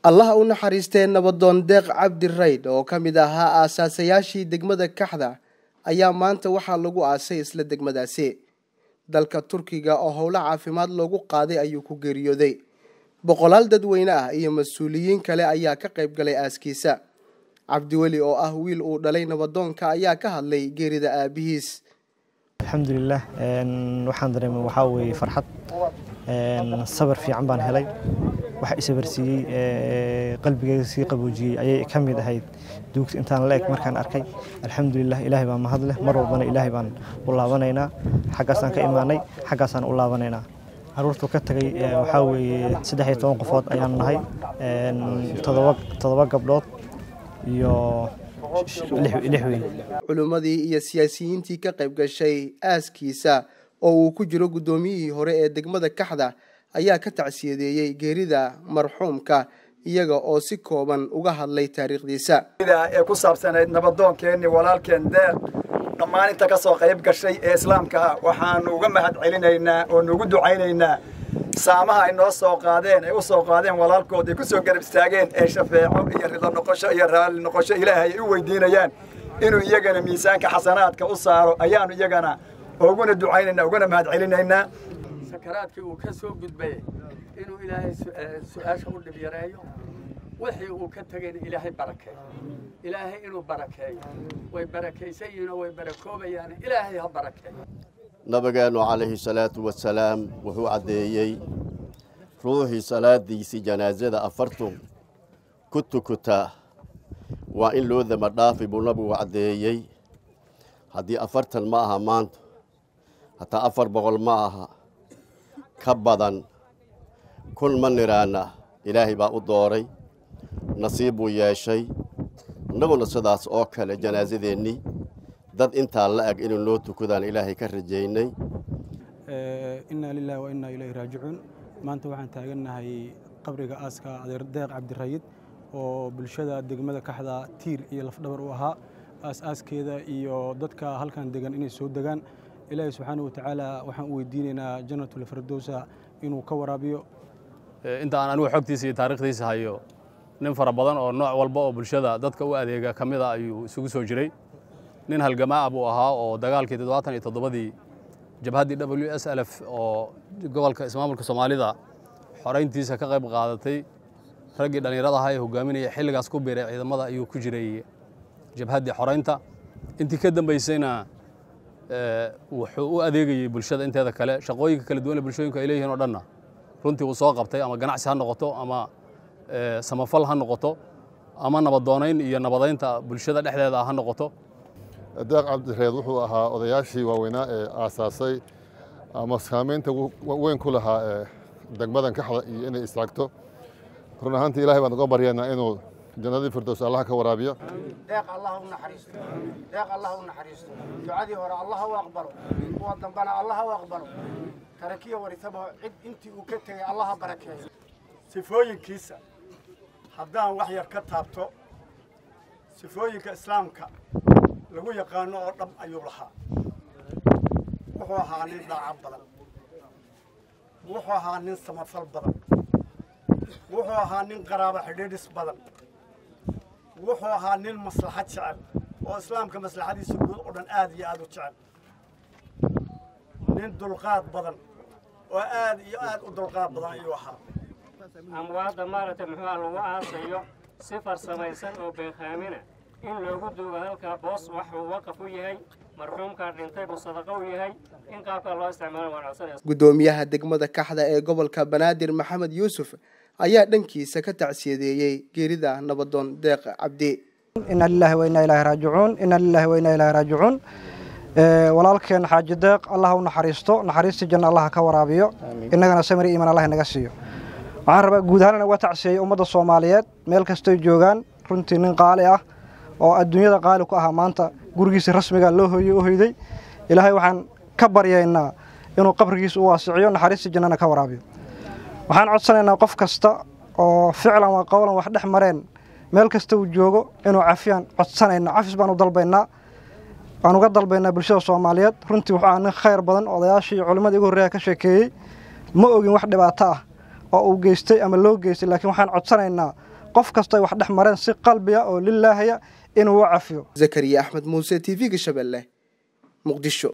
allaha u naxariistee nabadoon deeq cabdi raydh oo ka mid ahaa aasaasayaashii degmada kaxda ayaa maanta waxaa lagu aasay isla degmadaasi dalka turkiga oo howlo caafimaad loogu qaaday ayuu ku geeriyooday boqolaal dadweyne ah iyo mas-uuliyiin kale ayaa ka qayb galay aaskiisa cabdiweli oo ah wiil uu dhalay nabadoonka ayaa ka hadlay geerida aabihiis alxamdulilah waxaan dareemay waxaa weeye farxad sabar fiican baan helay waxa isabarsiiyey qalbigeyga sii qaboojiyey ayay ka mid ahayd duugta intaan la eg markaan arkay alxamdulilah ilaahay baa mahad leh mar walbana ilaahay baan u laabanaynaa xaggaasaan ka imaanay xaggaasaan u laabanaynaa caruurtu ka tagay waxaa weeye saddex iyo toban qofood ayaan nahay toddoba gabdhood iyo lix weyn culimmadii iyo siyaasiyiintii ka qayb gashay aaskiisa oo uu ku jiro guddoomiyihii hore ee degmada kaxda ayaa ka tacsiyadeeyey geerida marxuumka iyaga oo si kooban uga hadlay taariikhdiisa ee ku saabsanayd nabadoonkeenni walaalkeen deeq dhammaan inta ka soo qayb gashay ee islaamka ah waxaanu uga mahad celinaynaa oo nugu ducaynaynaa saamaha ay noo soo qaadeen ay u soo qaadeen walaalkood ay ku soo garab istaageen ee shafeeco iyo rido noqosho iyo raalli noqosho ilaahay ay u weydiinayaan inuu iyagana miisaanka xasanaadka u saaro ayaanu iyagana uguna ducaynaynaa uguna mahad celinaynaa sakaraadkii uu ka soo gudbay inuu ilaahay su-aasha u dhib yareeyo wixii uu ka tegayna ilaahay barakeeyo ilaahay inuu barakeeyo way barakaysan yihiin oo way barakoobayaan ilaahay ha barakeeyo nabigeennu calayhi salaatu wasalaam wuxuu caddeeyey ruuxii salaadiisii janaasada afartun ku tukutaa waa in loo dama dhaafi buu nabigu caddeeyey haddii afartan ma aha maanta hataa afar boqol ma aha ka badan kun ma niraana ilaahay baa u dooray nasiib buu yeeshay innaguna sidaas oo kale janaasadeennii dad intaa la eg inuu noo tukadaan ilaahay ka rajaynay innaa lilahi wa innaa ilayhi raajicuun maanta waxaan taagannahay qabriga aaska adeer deeq cabdirayid oo bulshada degmada kaxda tiir iyo lafdhabar u ahaa aas-aaskeeda iyo dadka halkan degan inay soo degaan ilaahay subxaana watacaala waxaan u weydiinaynaa janatulfirdowsa inuu ka waraabiyo inta aan anigu xogtiisa iyo taarikhdiisa hayo nin fara badan oo nooc walba oo bulshada dadka u adeega ka mid a ayuu isugu soo jiray nin halgamaa buu ahaa oo dagaalkii toddobaatan iyo toddobadii jabhaddii w s lf oo gobolka ismaamulka soomaalida xorayntiisa ka qayb qaadatay raggii dhallinyarada ahaa ee hogaaminaya xilligaas ku biiray ciidamada ayuu ku jiray jabhaddii xoraynta intii ka dambaysayna wuxuu u adeegayey bulshada inteeda kale shaqooyinka kala duwan ee bulshooyinku ay leeyihiin oo dhanna runtii uu soo qabtay ama ganacsi ha noqoto ama samafal ha noqoto ama nabadoonayn iyo nabadaynta bulshada dhexdeeda ah ha noqoto deeq cabdireed wuxuu ahaa odayaashii waaweynaa ee aasaasay ama saamaynta weyn ku lahaa ee degmadan kaxda iyo inay istaagto run ahaantii ilahay baan uga baryaynaa inuu jannadii firdows allaha ka waraabiyo deeq allah u naxariisto deeq allah u naxariisto ducadii hore allah u aqbalo kuwa dambana allah u aqbalo tarakiya warisaba cid intii uu ka tegay allaha barakeeyo sifooyinkiisa haddaan wax yar ka taabto sifooyinka islaamka lagu yaqaano oo dhab ayuu lahaa wuxuu ahaa nin dhaaca badan wuxuu ahaa nin samafal badan wuxuu ahaa nin qaraabo xidhiidhis badan wuxuu ahaa nin maslaxad jecel oo islaamka maslaxadiisa guud oo dhan aad iyo aad u jecel nin dulqaad badan oo aad iyo aad u dulqaad badan ayuu ahaa amwaadda maaragtay muxuuha lagu aasayo si farsamaysan oo beekhaamina in loogu duugo halkaa boos waxuu waqaf u yahay marxuumkaa dhintay buu sadaqo u yahay in qaabkaa loo isticmaalo waan codsanaya guddoomiyaha degmada kaxda ee gobolka banaadir maxamed yuusuf ayaa dhankiisa ka tacsiyadeeyey geerida nabadoon deeq cabdi inna lilahi wa innaa ilaahi raajicuun inna lilahi wa innaa ilaahi raajicuun walaalkeen xaaji deeq allah u naxariisto naxariistii janna allah ka waraabiyo innagana samir iiman allah inaga siiyo waxaan rabaa guud ahaan in uga tacsiyeeyo ummadda soomaaliyeed meel kastoy joogaan runtii nin qaali ah oo adduunyada qaali ku ahaa maanta gurigiisa rasmiga loo hooyey u hoyday ilaahay waxaan ka baryaynaa inuu qabrigiisa u waasiciyo naxariistii jannana ka waraabiyo waxaan codsanaynaa qof kasta oo ficlan waa qowlan wax dhex mareen meel kasta uu joogo inuu cafiyaan codsanayna cafis baan u dalbaynaa waan uga dalbaynaa bulshada soomaaliyeed runtii wuxuu ahaa nin khayr badan odayaashii iyo culimmadii ugu horreeya ka sheekeeyey ma ogin wax dhibaato ah oo uu geystay ama loo geystay laakiin waxaan codsanaynaa qof kastay wax dhex mareen si qalbiya oo lilaahaya inuu u cafiyo zakariya axmed muuse t v-ga shabeelle muqdisho